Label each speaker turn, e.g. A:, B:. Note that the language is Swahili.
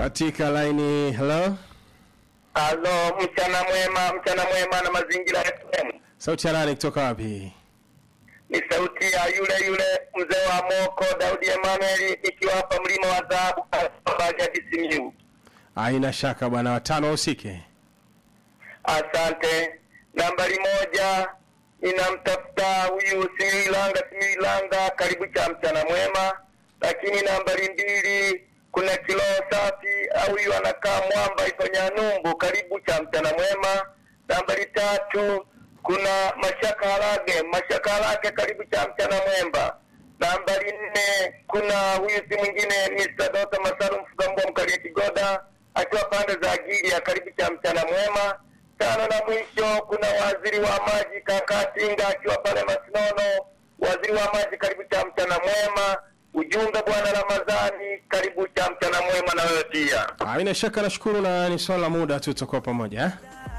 A: katika laini. Hello,
B: Halo, mchana mwema, mchana mwema na mazingira FM.
A: sauti ya nani kutoka wapi?
B: Ni sauti ya yule yule mzee wa Moko Daudi Emmanuel, ikiwa hapa mlima wa dhahabu Bariadi Simiyu.
A: Haina shaka bwana, watano wahusike.
B: Asante. Nambari moja ninamtafuta huyu Simiilanga, Simiilanga, karibu cha mchana mwema. Lakini nambari mbili kuna Kiloho Safi au huyu anakaa Mwamba iko Nyanumbu, karibu cha mchana mwema. Nambari tatu kuna Mashaka Harage, Mashaka Harage, karibu cha mchana mwema. Nambari nne kuna huyu si mwingine Mr. Dota Masaru Mfugambwa Mkalia Kigoda akiwa pande za Gilia, karibu cha mchana mwema tano na mwisho kuna waziri wa maji kaka Tinga akiwa pale Masinono. Waziri wa maji, karibu cha mchana mwema. Ujumbe bwana Ramadhani, karibu cha mchana mwema na wewe pia.
A: Haina shaka, nashukuru na ni swala la muda tu, tutakuwa pamoja eh?